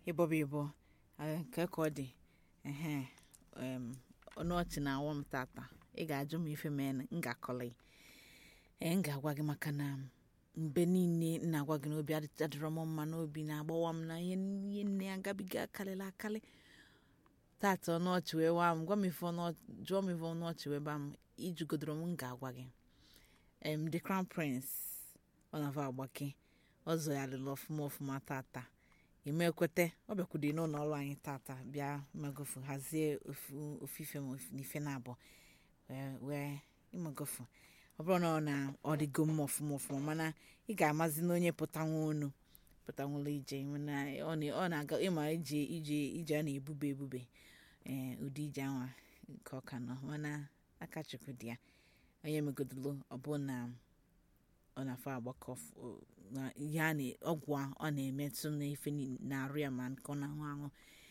ịbọba ịbọ nke ka ọ dị ehe em, ọnụ ọchị na-awọ m tata ị ga-ajụ m ife mee m ga-akọlị ee m ga-agwa gị maka na mgbe niile m na-agwa gị n'obi adị- adịrọ m mma n'obi na-agbawa m na ihe ihe nne ya gabiga akarịla akarị tata ọnụ ọchị wee waa m gwa m ife ọnụ ọchị- jụọ m ife ọnụ ọchị wee baa m ijugodoro m m ga-agwa gị em the crown prince ọ na-ava agbake ọzọ ya lụrụ ọfụma ọfụma tata ime ekwete ọ bịakwudo n'ụlọ ọrụ anyị tata bịa magofu hazie ofu ofufe ma ofu- n'ife na-abụ wee wee ịmagofu ọ bụrụ na ọ na ọ dịgo mma ọfụma ọfụma mana ị ga-amazi na onye pụtanwu onu pụtanwụla ije mana ọ na- ọ na-aga ịma ije ije ije a na-ebube ebube ee ụdị ije anwa nke ọka nọ mana aka chukwu dị ya onye megodolo ọ bụ na ọ na-afọ agbakọ f- o- na ihe a na- ọgwụ a ọ na-emetụ n'ife ni- na-arụ ya ma nke ọ na-aṅụ aṅụ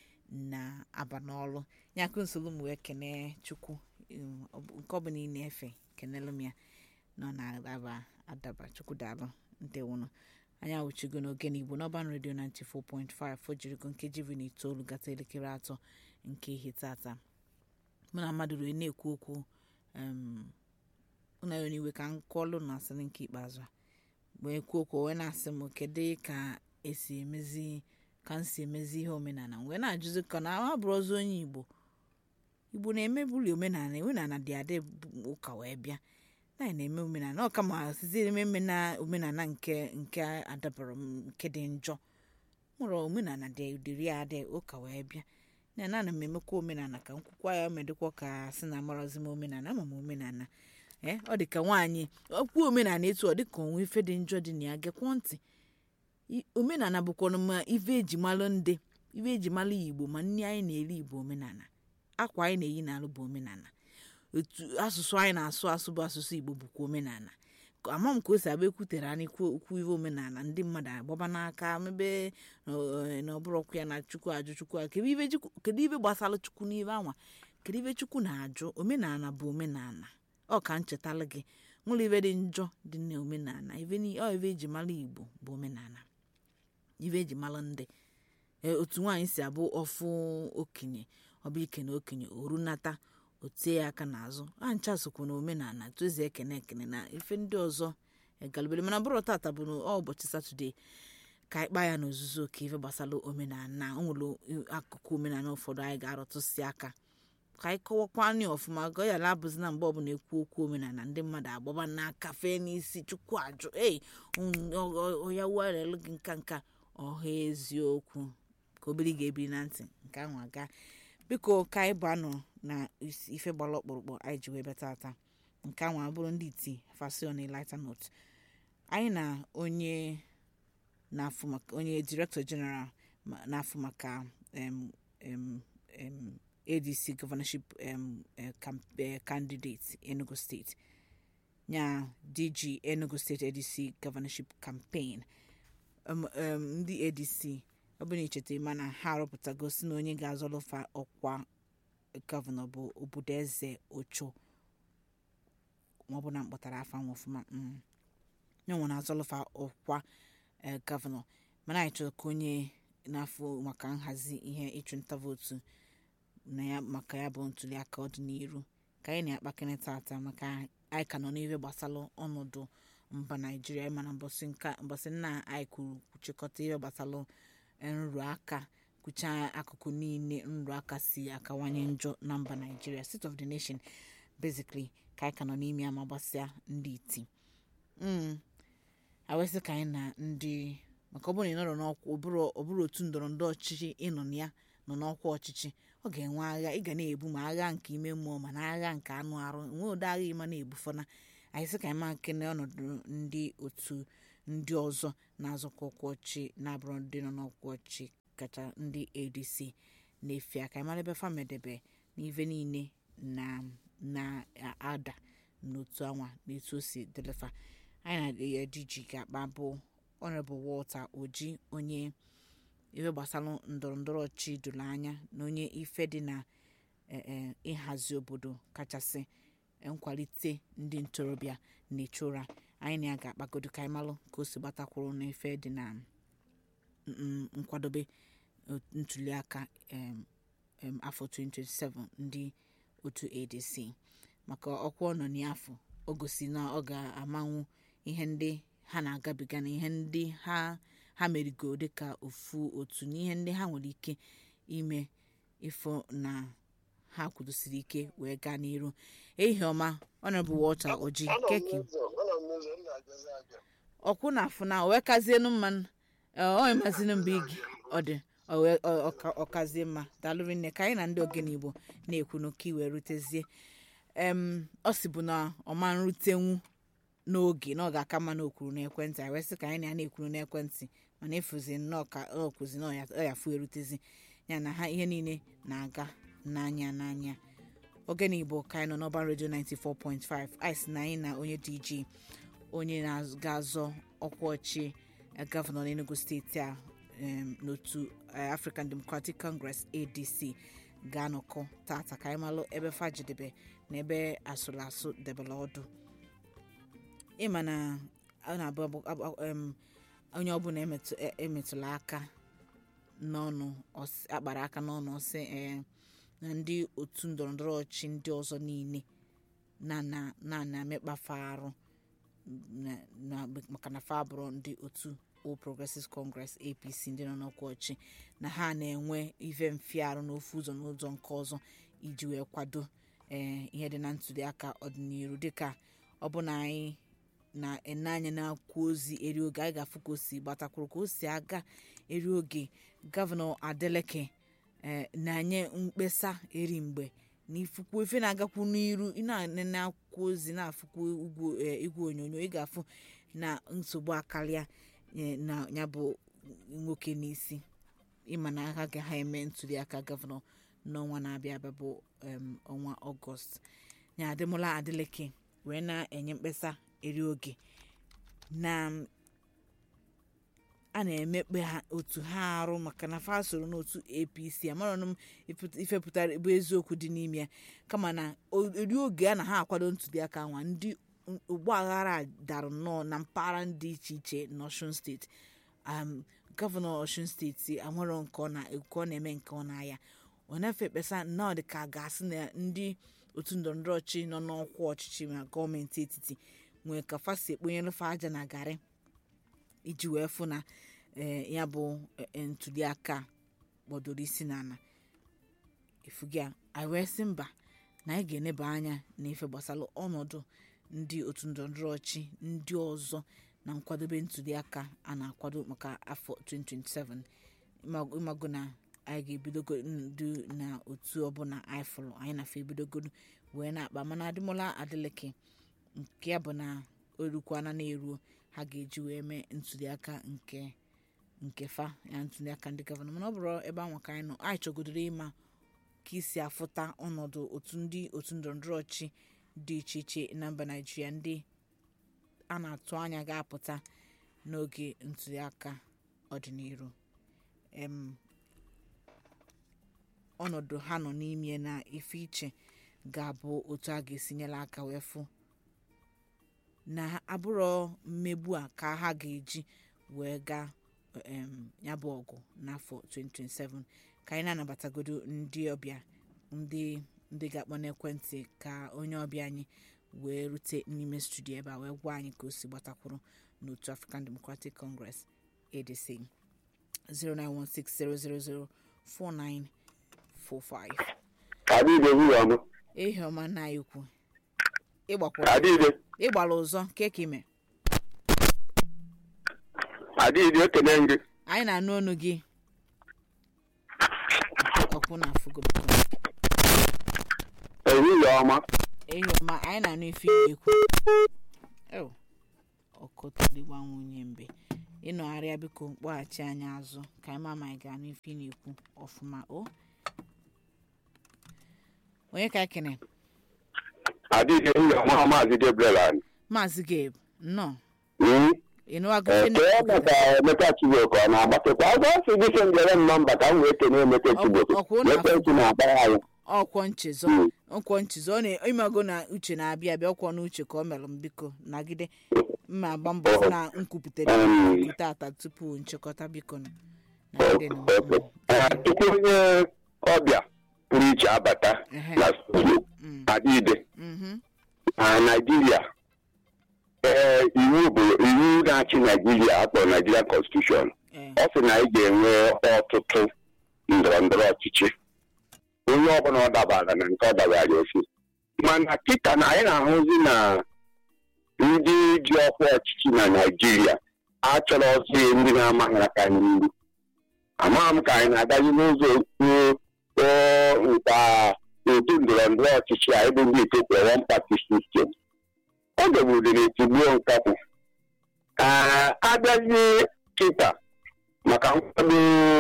na-aba n'ọrụ ya kụ nsogbu m wee kene chukwu um, ọ bụ- nke ọ bụla ị na-efe kenelu m ya na ọ na-adaba adaba chukwu daalụ ndewụnụ anyị awụchigo n'oge n'igbo n'ọban redio 94.5 fojirigo nkeji iri na itoolu gata elekere atọ nke ihe tata mụ na mmadụ rue na-ekwu okwu um, ụna ya n'iwe ka m kọọlụ na asịrị nke ikpeazụ a wee kwuo okwu wee na-asị m kedu ka esi emezi ka m si emezi ihe omenala m wee na-ajụzi ka na ha bụrụ ọzọ onye igbo igbo na-emebuli omenala omenala dị adị bụ ụka wee bịa na anyị na-eme omenala ọ kama sizi ememe na omenala nke nke adabara m nke dị njọ mụrụ omenala dị dịrị ya adị ụka wee bịa na na ana m emekwa omenala ka nkwukwa ya medịkwa ka sị na amarazi m omenala ama m omenala ee ọ dị ka nwaanyị okwu omenala etu ọ dị ka onwe ife dị njọ dị na ya gekwọ ntị I- omenala bụkwanụ ma ife eji malụ ndị ife eji malụ igbo ma nri anyị na-eri igbo omenala akwa anyị na-eyi n'alụ bụ omenala otu asụsụ anyị na-asụ asụ bụ asụsụ igbo bụkwa omenala Ka- ama m ka o si abụ ekwutere anyị kwu okwu ife omenala ndị mmadụ agbaba n'aka mebe na- na ọbụrụ ọkụ ya na chukwu ajụ chukwu a- kedu ife chukwu- kedu ife gbasara chukwu n'ife anwa kedu ife chukwu na-ajụ omenala bụ omenala ọ ka nchetalụ gị nwere ife dị njọ dị na omenala ife ni- ọ ife eji mara igbo bụ omenala ife eji mara ndị Ee, otu nwaanyị si abụ ọfụ okenye ọbụ ike na okenye orunata otie ya aka n'azụ a ncha sokwa na omenala tozi ekene ekene na ife ndị ọzọ egalubere mana bụrụ tata bụ na ọ ụbọchị satọde ka anyị kpaa ya n'ozuzu oke ife gbasara omenala o nwere akụkụ omenala ụfọdụ anyị ga-arọtụsi aka ka anyị kọwakwa anyị ọfụma ka ọ yara abụzi na mgbe ọbụla ekwu okwu omenala ndị mmadụ agbaba n'aka fee n'isi chukwu ajụ ei ya werelu gị nka nka ọha eziokwu ka obere ị ga-ebiri na ntị nke ahụ aga biko ka anyị bụ anọ na isi- ife gbara ọkpụrụkpụ anyị ji wee bịa tata nke ahụ abụrụ ndị iti fasion lighter note anyị na onye na-afụ maka onye director general ma- na-afụ maka em, em, em, adc governorship em, eh, camp- eh, candidate enugu state nya dg enugu state adc governorship campaign um, um, ndị adc ọ bụrụ na icheta mana ha arụpụtago si na onye ga-azọlụfa ọkwa gọvanọ bụ obodoeze ocho maọbụ na mkpọtara afa nwa ọfụma mm. ya nwere azọlụfa ọkwa eh, gọvanọ mana anyị chọrọ ka onye na-afụ maka nhazi ihe ịchụnta vootu na ya maka ya bụ ntuli aka ọdịnihu ka anyị na-akpakịrị tata maka anyị ka nọ n'ihe gbasara ọnọdụ mba naijiria mana mbọsị nka mbọsị nna anyị kwuru kwuchịkọta ihe gbasara nrụrụ aka kwuchaa akụkụ niile nrụrụ aka si akawanye njọ na mba naijiria state of the nation basically ka anyị ka nọ n'ime ya ma gbasịa ndị iti mm. awesị ka anyị na ndị maka ọ bụrụ na ị nọrọ n'ọkwa ọ bụrụ ọ bụrụ otu ndọrọ ndọrọ ọchịchị ịnọ na ya nọ n'ọkwa ọchịchị ọ ga-enwe agha ị ga na-ebu ma agha nke ime mmụọ ma na agha nke anụ arụ nwee ụdị agha ịma na-ebufọna anyị sị ka anyị ma kene ọnọdụ ndị otu ndị ọzọ na-azọkwa ọkwa ọchị na-abụrụ ndị nọ n'ọkwa ọchị kacha ndị adc na-efe aka anyị mara ebe famedebe n'ife niile na na-ada n'otu anwa na etu o si delefa anyị na dg ga-akpa bụ honorable walter oji onye ife gbasara ndọrọ ndọrọ ọchị doro anya na onye ife dị na eh, eh, ịhazi obodo kachasị eh, nkwalite ndị ntorobịa na-echu ụra anyị na ya ga-akpagodo ka anyị malụ ka o si gbatakwuru n'ife dị na mm, nkwadobe ntuliaka em, em, afọ 2027 ndị otu adc maka ọkwa ọ nọ n'afọ o gosi na ọ ga-amanwu ihe ndị ha na-agabiga na ihe ndị ha ha merigo dịka ofu otu na ihe ndị ha nwere ike ime ifo na ha kwudosiri ike wee gaa n'iru ehihie ọma honorable walter oji Anọ m keki n'ụzọ, anọ m n'ụzọ, m na-agazi aga. ọkwụ na afụ na wee kazienu mma onye mazinu mgbe igi ọ dị ọ wee- ọ- ọ- ọ kazie mma daalụrị nne ka anyị na ndị ogene igbo na-ekwu n'oke iwe rutezie em ọ si bụ na ọma nrutenwu n'oge na ọ ga-aka mma na okwuru n'ekwentị anyị wee sị ka anyị na ya na-ekwuru n'ekwentị mana efuzi nnọọ ka ọ kwụzi na ọ ya- ọ ya fu erutezi ya na ha ihe niile na-aga n'anya n'anya ogene igbo ka anyị nọ n'ọba redio 94.5 anyị si na anyị na onye dj onye na-ga-azọ ọkwa ọchị eh, gọvanọ n'enugu steeti a em, n'otu eh, african democratic congress adc ga-anọkọ tata ka anyị malụ ebe fajidebe na ebe asụrụ asụ debere ọdụ ịma na ọ na-abụ abụ- abụ- em, onye ọbụla emetụ- e- emetụla aka n'ọnụ ọsị- akpara aka n'ọnụ ọsị eh, na ndị otu ndọrọndọrọ ọchị ndị ọzọ niile na na na na amekpafe arụ na- na- maka na fa bụrụ ndị otu All Progressives Congress APC ndị nọ n'ọkwa ọchị na ha na-enwe ife mfiarụ n'ofu ụzọ n'ụzọ nke ọzọ iji wee kwado ee ihe dị na ntụliaka ọdịnihu dịka ọ bụ na anyị na-ene anya na-akwụ ozi eri oge anyị ga-afụ ka o si gbatakwuru ka o si aga eri oge gọvanọ Adeleke ee na-anye mkpesa eri mgbe na ifukwu ife na-agakwu n'iru ị na-anene akwụkwọ ozi na-afụkwu igwe eh, igwe onyonyo ị ga-afụ na nsogbu akarịa eh, na ya bụ nwoke n'isi ịma na ha ga ha eme ntuliaka gọvanọ n'ọnwa na-abịa abịa bụ em, ọnwa ọgọst ya adịmụla adịleke wee na-enye mkpesa eri oge na a na-emekpe ha otu ha arụ maka na fa soro n'otu apc amarọnụ m ife- ife pụtara bụ eziokwu dị n'ime ya kama na o- eri oge a na ha akwado ntuliaka nwa ndị ụgbọ aghara a dara nnọọ na mpaghara dị iche iche n'osun steeti um, gọvanọ osun steeti amarọ nke ọ na- nke ọ na-eme nke ọ na-aya ọ na-efe ekpesa nnọọ dị ka a ga-asị na ndị otu ndọrọndọrọ ọchịchị nọ n'ọkwa ọchịchị na gọọmenti etiti nwee ka fa si ekponyere fa aja na garị iji wee fụ na eh, ya bụ eh, ntuliaka gbọdoro isi n'ala efugia anyị wee sị mba na anyị ga-eneba anya n'ife gbasara ọnọdụ ndị otu ndọrọndọrọ ọchị ndị ọzọ na nkwadobe ntuliaka a na-akwado maka afọ 2027 Ịma- ịmago na anyị ga-ebidogo ndu na otu ọbụla anyị fụrụ anyị na-afọ ebidogoro wee na-akpa mana adịmọla adịleke nke ya bụ na orukwana na-eruo ha ga-eji wee mee ntuliaka nke nke fa ya ntuliaka ndị gọvanọ mana ọ bụrụ ebe ahụ ka anyị nọ anyị chọgodoro ịma ka isi afụta ọnọdụ otu ndị otu ndọrọndọrọ ọchị dị iche iche na mba naijiria ndị a na-atụ anya ga-apụta n'oge ntuliaka ọdịnihu em ọnọdụ ha nọ n'ime na ife iche ga-abụ otu a ga-esi nyere aka wee fụ na abụrọ mmegbu a ka ha ga-eji wee gaa em, ya bụ ọgụ n'afọ 2027 ka anyị na-anabatagodo ndị ọbịa ndị ndị ga-akpọ n'ekwentị ka onye ọbịa anyị wee rute n'ime studio ebe a wee gwa anyị ka o si gbatakwuru n'otu African Democratic Congress ADC 09160004945 Adịde nwunye ọmụ. ehi ọma nna anyị ukwu ịgbakwara Adịde. ịgbara ụzọ nke ka ime Adịde ekene gị. anyị na-anụ ọnụ gị ọkwụ na afụgo Ehihie ọma. ehi ọma anyị na-anụ ife ị na-ekwu Ew, ọkọtụligba nwunye mbe ịnọgharịa biko kpọghachi anyị azụ ka anyị ma ma anyị ga-anụ ife ị na-ekwu ọfụma o onye ka ekene Adịde nwunye ọma Maazị Gabriel anyị. maazị gabe nnọọ Mm. ịnụwago ife Ee, na- kee maka Emeka Chibok ọ na-agbatakwa ọzọ si gị sị njere m nọmba ka m wee kene Emeka Chibok. Ọ- ọkwụ na- Ekwentị na-akpara anyị. ọkwọ nchezọ Mm. nkwọ nchezọ ọ na-ịmago na uche na-abịa abịa ọkwọ na uche ka ọ mere m biko nagide mma agba mbọ fụ na nkwupụtara Mm. nkwupụta ata tupu nchịkọta biko nụ na ndị nọ Okay. Eh, tupu onye ọbịa pụrụ iche abata Ehe. na studio Mm. adịide Mhm. na naijiria ee iwu bụ iwu na-achị naijiria akpọrọ naijiria constitution Eh, ọ sị na anyị ga-enwe ọtụtụ ndọrọ ndọrọ ọchịchị onye ọbụla ọ dabara na nke ọ dabara ofu mana kịta na anyị na-ahụzi na ndị ji ọkwa ọchịchị na naijiria achọrọ ọsị ndị na-amaghị aka n'iru amaghị m ka anyị na-agazi n'ụzọ okwu nka otu ndọrọ ndọrọ ọchịchị anyị bụ ndị etopia one party system ọ dọgburu n'etigbuo nkapụ abịazi kịta maka nkwado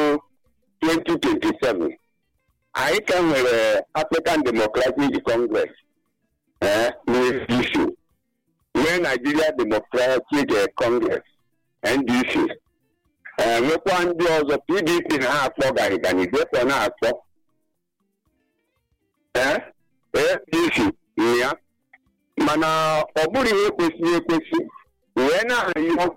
2027 anyị ka nwere African Democratic Congress eh, n'APC nwee Nigeria Democratic eh, Congress NDC eh, nwekwa ndị ọzọ PDP na ha akpọ garigani depọ na-akpọ eh, APC na ya mana ọ bụrụ ihe kwesịrị ekwesị wee na-arịọ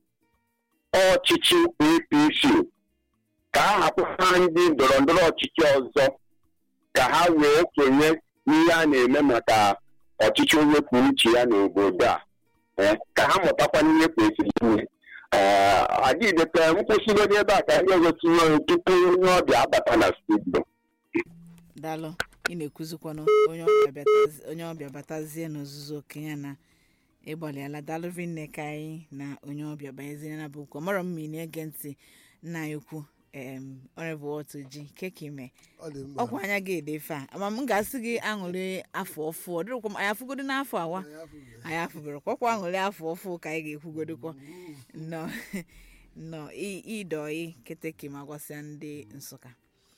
ọchịchị APC ka a hapụta ndị ndọrọ ndọrọ ọchịchị ọzọ ka ha wee sonye n'ihe a na-eme maka ọchịchị onye kwuo uche ya n'obodo a Eh, ka ha mụtakwa n'ihe kwesịrị ime adịdete nkwụsịgodi ebe a ka ndị ọzọ tinye ọrụ tupu onye ọbịa abata na studio daalụ ị na-ekwuzikwanụ onye ọbịa batazi- onye ọbịa batazie n'ozuzu okenye na ịgbalịala daalụ rinne ka anyị na onye ọbịa banyezie na bụ ukwu mara m ma ị na-ege ntị nna anyị ukwu em ọrịbụ otu ji kekime ọ dị mma ọkwa anya gị edefe a ama m ga-asị gị aṅụrị afọ ọfụ ọ dịrịkwa m anyị afụgodo n'afọ awa Anyị afụbeghị. anyị afụbere kwakwa aṅụrị afọ ọfụ ka anyị ga-ekwugodokwa nnọọ nnọọ ị- ịdọị keteke ma gwasịa ndị nsụka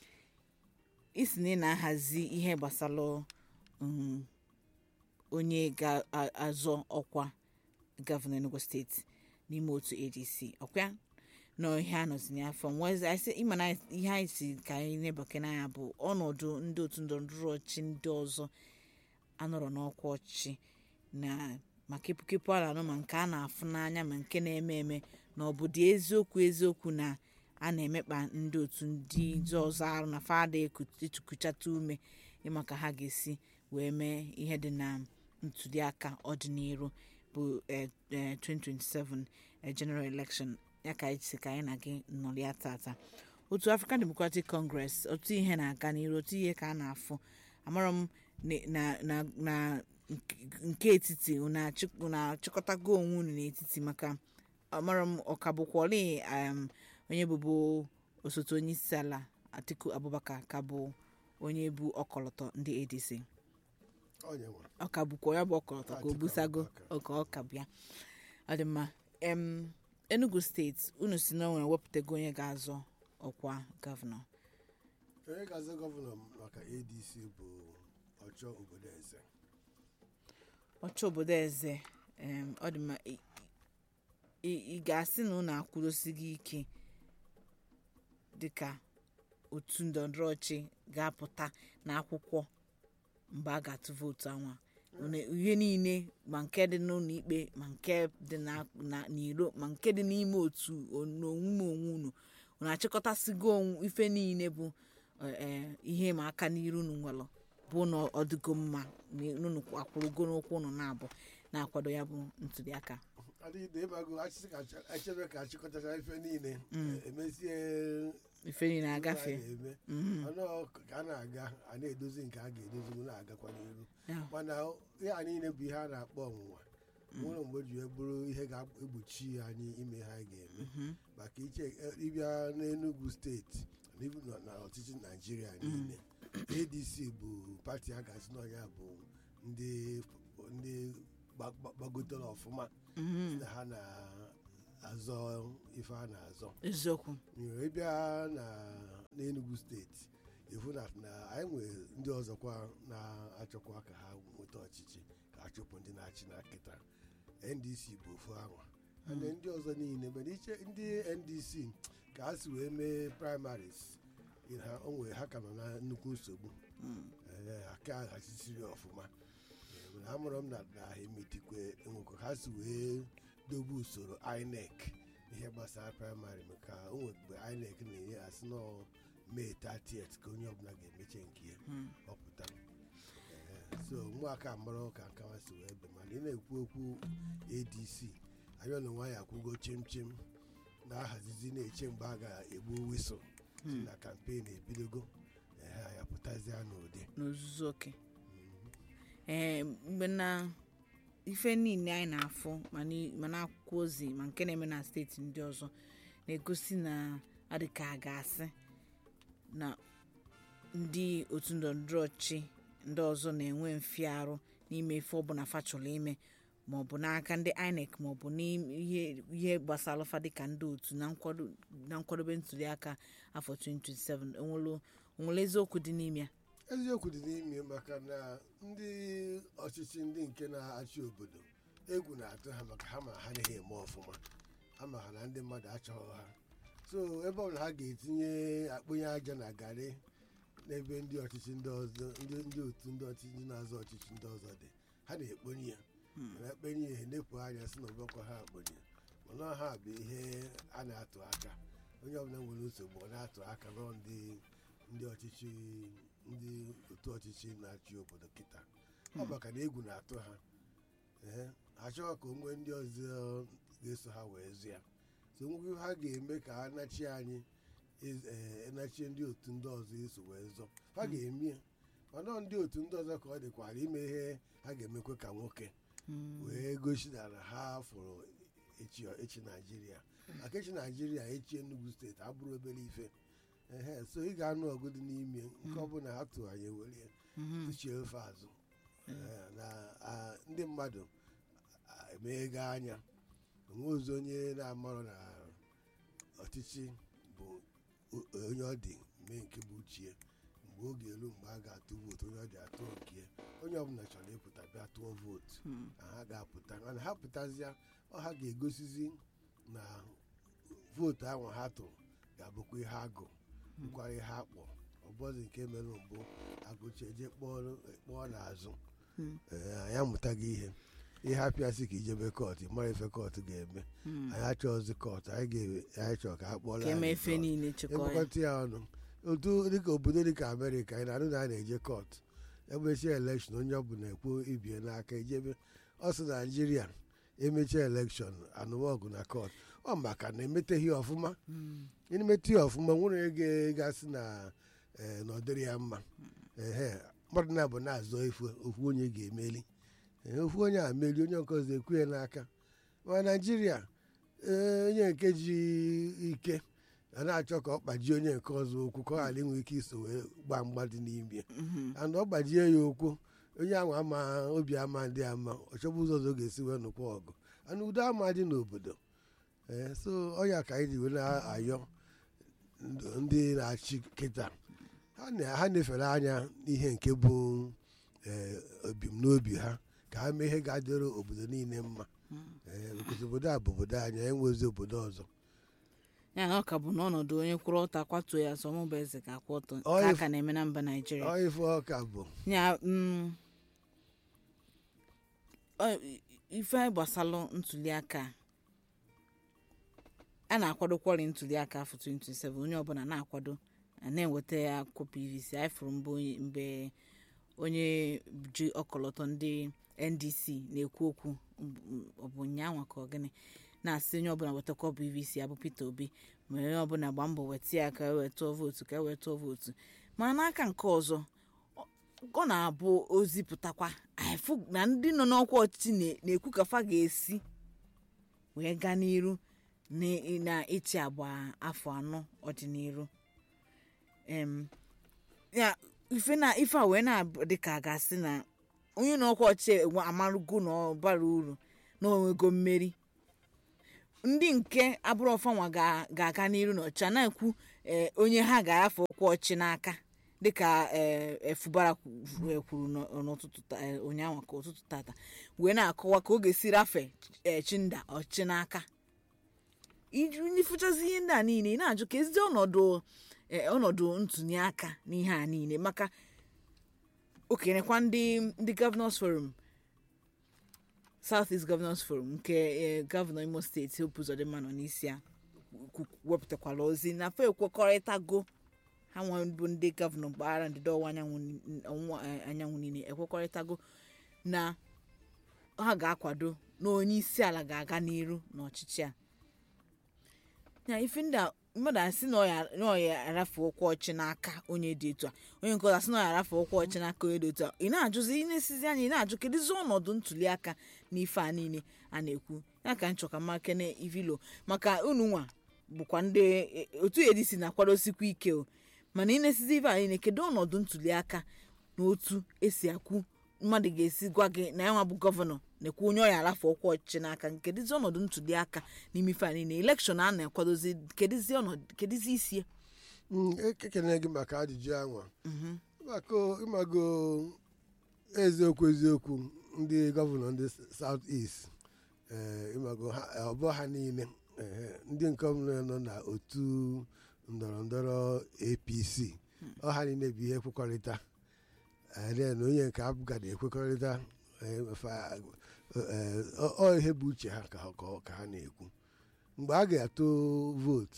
isi na ị na-ahazi ihe gbasara um, onye ga-azọ ọkwa gọvanọ enugu steeti n'ime otu adc ọkwa nọ ihe a nọzi n'afọ nwezi anyị sị ịma na ihe anyị si ka anyị na-ebake n'anya bụ ọnọdụ ndị otu ndọrọndọrọ ọchịchị ndị ọzọ anọrọ n'ọkwa ọchịchị na ma kepụkepụ a na-anụ ma nke a na-afụ n'anya ma nke na-eme eme na ọ bụ dị eziokwu eziokwu na a na-emekpa ndị otu ndị ndị ọzọ arụ na fada ekuchata ume ịma ka ha ga-esi wee mee ihe dị na ntuliaka ọdịnihu bụ eh, eh, 2027 eh, general election ya ka anyị si ka anyị na gị nọrịa tata otu african democratic congress otu ihe na-aga n'iru otu ihe ka a na-afụ amarọ m na- na na na nke- nke etiti unu achị- unu achịkọtago onwe unu n'etiti maka amarọ m ọka bụkwọli um, onye bụbu osote onye isi ala atiku abubakar ka bụ onye bụ ọkọlọtọ ndị adc Onye nwe. ọka bụkwa ya bụ ọkọlọtọ ka o Atiku busago Abubakar. ọka ọka bịa ọ dị mma em enugu steeti unu si na o nwere wepụtago onye ga-azọ ọkwa gọvanọ onye ga-azọ gọvanọ maka adc bụ ọchọ obodo eze ọchọ obodo eze em, ọ dị mma ị- ị ị ga-asị na unu akwụdosighị ike dịka otu ndọrọndọrọ ọchị ga-apụta n'akwụkwọ mgbe a ga-atụ vootu anwa Unu- ihe niile ma nke dị n'ụlọ ikpe ma nke dị na- na- n'iro ma nke dị n'ime otu o- n'onwume onwe unu unu achịkọtasigo onwe ife niile bụ eh, eh, ihe ma aka n'iru unu nwelụ bụ na ọ dịgo mma na unu akwụrụgo n'ụkwụ unu na-abụ na-akwado ya bụ ntuliaka adịghị ịmago achịsị ka achị- echebe ka achịkọtacha ife niile emezie ife niile agafe ihe a na-eme Mhm. ọnụ ka a na-aga a na-edozi nke a ga-edozi m na-agakwa n'iru Ya. mana ihe a niile bụ ihe a na-akpọ ọnwụnwa nwere mgbe o ji wee bụrụ ihe ga-egbochi anyị ime ihe anyị ga-eme maka iche eh, ịbịa n'Enugu steeti na ibu na- na ọchịchị naijiria niile adc bụ pati a ga-asị n'ọnya bụ ndị ndị gba- gba- gbagotere ọfụma Mhm. na ha na-azọ ife a na-azọ eziokwu nyere ịbịa na n'enugu steeti ifu na na anyị nwere ndị ọzọkwa na-achọkwa ka ha nweta ọchịchị ka a chụpụ ndị na-achị na nkịta ndc bụ ofu anwa and ndị ọzọ niile mana iche ndị ndc ka ha si wee mee primaries ha o nwere ha ka nọ na nnukwu nsogbu Ee, aka hachiciri ọfụma Ee, amụrụ m na na ha emitikwe enwekwa ha si wee dobe usoro inec ihe gbasara praịmarị maka o nwere mgbe INEC na-enye asị nọ mee 30th ka onye ọbụla ga-emeche nke ya ọpụta Ee, so ụmụaka mara ka nkawa si wee be mana ị na-ekwu okwu adc anyị na nwa ya akwụgo chim chim na-ahazizi na-eche mgbe a ga-egbu wisụl si na kampen ebidogo ehe anyị apụtazia n'ụdị n'ozuzu oke ee mgbe na ife niile anyị na-afụ ma n'i- ma n'akwụkwọ ozi ma nke na-eme na steeti ndị ọzọ na-egosi na adịka a ga-asị na ndị otu ndọrọndọrọ ọchị ndị ọzọ na-enwe mfiarụ n'ime ife ọbụla fa chọrọ ime maọbụ n'aka ndị inec maọbụ n'ihe ihe gbasara fa dịka ndị otu na nkwado- na nkwadobe ntuliaka afọ 2027 onwere onwere eziokwu dị n'ime ya eziokwu dị n'ime maka na ndị ọchịchị ndị nke na-achị obodo egwu na-atụ ha maka ha ma ha naghị eme ọfụma ama ha na ndị mmadụ achọghị ha so ebe ọbụla ha ga-etinye akpụnye aja na garị n'ebe ndị ọchịchị ndị ọzọ ndị ndị otu ndị ọchịchị ndị na-azọ ọchịchị ndị ọzọ dị ha na-ekponye ya na ekpenye ya enepụ anya si na ọbọkọ ha akponye mana ha bụ ihe a na-atụ aka onye ọbụla nwere nsogbu ọ na-atụ aka nọ ndị ndị ọchịchị ndị otu ọchịchị na-achị obodo kịta ọ maka na egwu na-atụ ha ee achọghị ka o nwee ndị ọzọ ga-eso ha wee zụ ya so nwekwe ha ga-eme ka ha nachie anyị iz- ee, nachie ndị otu ndị ọzọ eso wee zọ ha ga-eme ya mana ọ ndị otu ndị ọzọ ka ọ dịkwara ime ihe ha ga-emekwe ka nwoke wee gosi na na ha fụrụ echi echi naijiria maka echi naijiria echi enugu steeti abụrụ obere ife ehe so ị ga-anụ ọgụ dị n'ime nke ọbụla ha tụ anyị were tụchie ofe azụ Ee, na a, ndị mmadụ a, emeghego anya onwe ozi onye na-amarọ na ọchịchị bụ o- onye ọ dị mee nke bụ uchie mgbe oge elu mgbe a ga-atụ vootu onye ọ dị atụ nke ya. onye ọbụla chọrọ ịpụta bịa tụọ vootu na ha ga-apụta mana ha pụtazịa ọ ha ga-egosizi na vootu ahụ ha tụrụ ga-abụkwa ihe agụ bụkwara ihe akpọ ọbọzi nke mere mbụ agụcha eje kpọọ kpọọ n'azụ Ee, anyị amụtaghị ihe ihe apịasị ka ijebe kọtụ mara ife kọtụ ga-eme anyị achọghịzi kọtụ anyị ga- anyị chọrọ ka a kpọrọ ka eme anyị efe kọtụ. niile chịkọ ya ekpokọta ya ọnụ otu dịka obodo dịka amerịka anyị na-anụ na a na-eje kọtụ emechi elekshọn onye ọbụla ekwu ibie n'aka ijebe ọ sị naijiria emechi elekshọn anụmọgụ na kọtụ ọ maka na emeteghị ọfụma ịmete ya ọfụma nwere ego gasị na ee, na ọ dịrị ya mma ehe mmadụ na-abụ na-azọ efu ofu onye ga-emeli Ee, ofu onye a meri onye nke ọzọ ekwu ya n'aka ma naijiria ee, onye nke ji ike a na-achọ ka ọ kpajie onye nke ọzọ okwu ka ọ ghara inwe ike iso wee gbaa mgba dị n'ime ya and ọ gbajie ya okwu onye ahụ ama obi ama ndị ama ọ chọbụ ụzọ ọzọ ọ ga-esi wee nụkwa ọgụ ana udo ama dị n'obodo ee so ọya ka anyị ji wee na-ayọ ndụ- ndị na-achị kịta ha na- ha na-efere anya n'ihe nke bụ ee, ebumnobi ha ka ha mee ihe ga-adịrị obodo niile mma ee because obodo a bụ obodo anyị enwezi obodo ọzọ ya na ọ ka bụ n'ọnọdụ onye kwụrụ ọtọ akwatuo ya sọmụbụ eze ka akwụ ọtọ Ọ ka a if- ka na-eme na mba naijiria ọ ife ọka bụ ya mm, ọ- ife gbasalụ ntuliaka a na-akwadokwari ntuliaka afọ 2027 onye ọbụla na-akwado a na-enweta ya akwụkwọ pvc anyị fụrụ mbụ onye- mgbe onye ji ọkọlọtọ ndị ndc na-ekwu okwu m- ọ bụ nyanwa ka ọ gịnị na-asị onye ọbụla wetakwa pvc abụ peter obi ma onye ọbụla gba mbọ weta ya ka e wee tụọ vootu ka e wee tụọ vootu mana n'aka nke ọzọ ọ na-abụ ozi pụtakwa anyị fụ na ndị nọ n'ọkwa ọchịchị na- na-ekwu ka fa ga-esi wee gaa n'iru na- na ịchị agba afọ anọ ọdịnihu em ya ife na ife a wee na-adị ka a ga-asị na onye n'ọkwa ọchịchị enwe- amarugo na ọ bara uru na onwego mmeri ndị nke abụrụ ọfanwa ga- ga-aga n'iru n'ọchịchị a na-ekwu eh, onye ha ga-afọ ọkwa ọchị n'aka dịka eh, eh, fubara kwu- eh, kwuru n'ọ- n'ụtụtụ ta- eh, ụnyaahụ ka ụtụtụ tata wee na-akọwa ka ọ ga-esi rafe eh, chinda ọchị n'aka ịfụchazi ihe ndị a niile ị na-ajụ ka ezi ọnọdụ eh, ọnọdụ ntụnye aka n'ihe a niile maka okenekwa ndị ndị gọvanọs forum south east governors forum nke eh, gọvanọ imo steeti hope uzodimma nọ n'isi ya kwu- wepụtakwala ozi na fa ekwekọrịtago ha nwa bụ ndị gọvanọ mpaghara ndịda ọwụwa anyanwụ ni- ọwụwa eh, anyanwụ niile ekwekọrịtago na ha ga-akwado na onye isi ala ga-aga n'iru n'ọchịchị a ya ife ndị a mmadụ asị na ọ ya- na ọ ya arafe ụkwụ ọchị n'aka onye dị etu a onye nke ọzọ asị na ọ ya arafe ụkwụ ọchị n'aka onye dị etu a ị na-ajụzi ị na-esizi anya ị na-ajụ kedụzi ọnọdụ ntuli aka na ife a niile a na-ekwu ya ka nchọka makene ivilo maka unu nwa bụkwa ndị e- otu edisi na-akwadosikwa ike o mana ị na-esizi ife a niile kedu ọnọdụ ntuli aka na otu esi akwu mmadụ ga-esi gwa gị na ya nwa bụ gọvanọ na-ekwu onye ọya arafe ụkwụ ọchịchị n'aka kedụzi ọnọdụ ntuli aka n'ime ife a niile elekshọn a na-akwadozi kedụzi ọnọdụ kedụzi isi ya Mm, ekekene gị maka ajụjụ anwa maka ịmago eziokwu eziokwu ndị gọvanọ ndị south east eh, ịmago ha ọ bụ ha niile ehe, ndị nke ọbụla nọ na otu ndọrọ ndọrọ apc ọ ha niile bụ ihe ekwekọrịta Eh, then onye nke abụgada ekwekọrịta eh, fa- eh, ọ- ọ ihe bụ uche ha ka ha- ka ọ- ka ha na-ekwu mgbe a ga-atụ vootu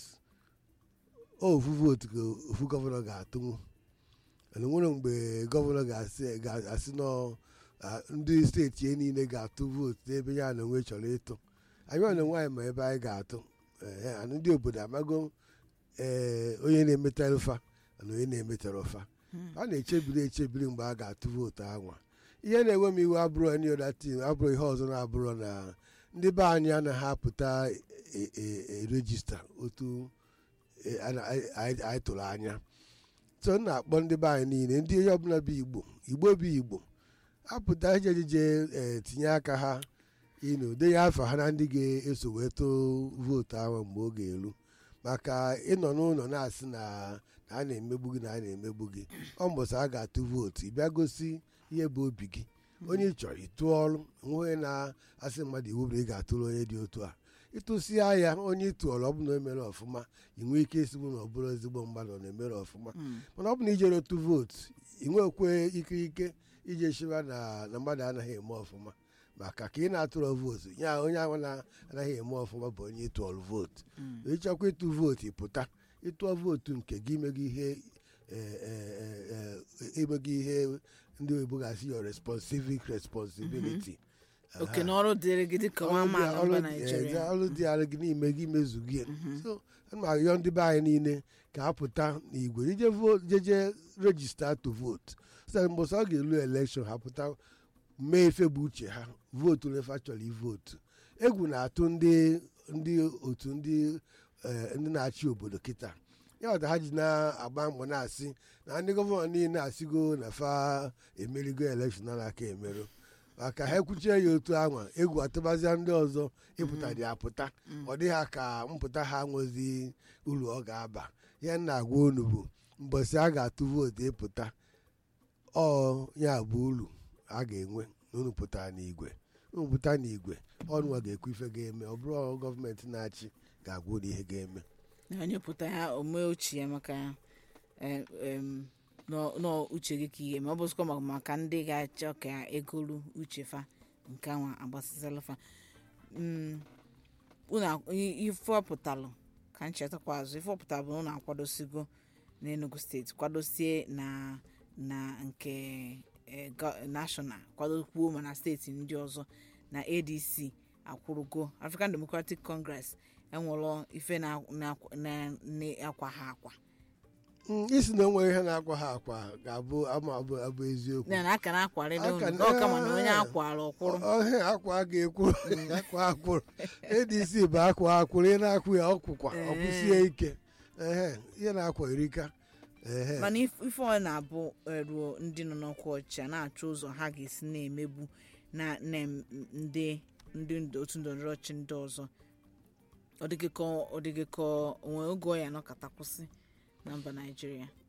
ofu vootu ka ofu gọvanọ ga-atụnwu mana nwere mgbe gọvanọ ga-asị ga-asị nọ ah, ndị steeti ya niile ga-atụ vootu n'ebe ya na onwe chọrọ ịtụ anyị na nwaanyị ma ebe anyị ga-atụ Eh, and ndị obodo amago ee onye na-emetara ụfa na onye na-emetara ụfa a na-echebiri echebiri mgbe a ga-atụ vootu anwa ihe na-enwe m iwe abụrụ any other thing abụrụ ihe ọzọ na-abụrụ na ndị be anyị anaghị apụta e- e- e- rejista otu e, a na- anyị anyị- anyị tụrụ anya so m na-akpọ ndị be anyị niile ndị onye ọbụla bụ igbo igbo bụ igbo apụta ije ejije ee tinye aka ha ịnụ denye afọ ha na ndị ga-eso wee tụọ vootu ahụ mgbe ọ ga-eru maka ịnọ n'ụlọ na-asị na na a na-emegbu gị na a na-emegbu gị ọ mbọsị a ga-atụ vootu ị bịa gosi ihe bụ obi gị onye ị chọrọ ịtụ ọrụ onwe na-asị mmadụ iwu bụ ị ga-atụrụ onye dị otu a ịtụsịa ya onye ị tụọrọ ọ bụ na o mere ọfụma ị nwee ike isigbu na ọ bụrụ ezigbo mmadụ ọ na-emere ọfụma mana ọ bụ na ijere otu vootu ị nwekwe ikike ije shiba na na mmadụ anaghị eme ọfụma maka ka ị na-atụrụ vootu ya onye ahụ na-anaghị eme ọfụma bụ onye ịtụọrụ vootu ịchọkwa ịtụ vootu ịpụta ịtụọ vootu nke gị imegị ihe eh, eh, eh, eh, imegị ihe ndị oyibo ga-asị your responsive responsibility oke na ọrụ dịrị gị dịka nwa amaala mba naijiria ọrụ dị ara gị n'ime gị mezu gị so ana m arịọ ndị be anyị niile ka ha pụta n'igwe ije vo- jeje rejista to vote so mbọsọ ọ ga-elu elekshọn ha pụta mee efe bụ uche ha vootu lefa chọrọ ivootu egwu na-atụ ndị ndị otu ndị eh, ndị na-achị obodo kịta ya ọta ha ji na-agba mbọ na-asị na ndị gọvanọ niile asịgo na fa emerigo elekshọn a na-aka emerụ maka ha ekwuchie ya otu anwa egwu atụbazia ndị ọzọ ịpụta dị apụta ọ dịghị ka mpụta ha nwezi uru ọ ga-aba ya na agwa unu bụ mbọsị a ga-atụ vootu ịpụta ọ ya bụ uru a ga-enwe na unu pụtara n'igwe unu pụta n'igwe ọnụwa ga-ekwu ife ga-eme ọ bụrụ ọrụ gọọmenti na-achị ga-agwa unu ihe ga-eme na onye pụta ya omee uche ya maka eh, em, nọ- nọ uche gị ka ihe ma ọ bụzikwa maka- maka ndị ga-achọ ka egolu uche fa nke anwa agbasịsịla fa Mm, unu ak- i- ife ọpụtalụ ka nchetakwa azụ ife ọpụtara bụ na unu akwadosigo n'enugu steeti kwadosie na na nke eh, go- national kwadokwuo ma na steeti ndị ọzọ na adc akwụrụgo african democratic congress enwere ife na- na- na- na-akwa ha akwa Mm, isi na onwe ihe na-akwa ha akwa ga-abụ ama abụ abụ eziokwu ya na aka na-akwarịrị Aka unu na- ọ kama na onye akwara ọkwụrụ ọhịa akwa a ga-ekwu akwa akwụrụ adc bụ akwa akwụrụ ị na-akwụ ya ọkwụkwa ọkwụsie ike ehe ihe na-akwa erika ehe mana if- ife ọ na-abụ eh, ruo ndị nọ n'ọkwa ọchịchị a na-achọ ụzọ ha ga-esi na-emegbu na na em- ndị ndị nd- otu ndọrọndọrọ ọchịchị ndị ọzọ ọ dịghị ka ọ dịghị ka onwe oge ọ ya nọkọta kwụsị na mba naijiria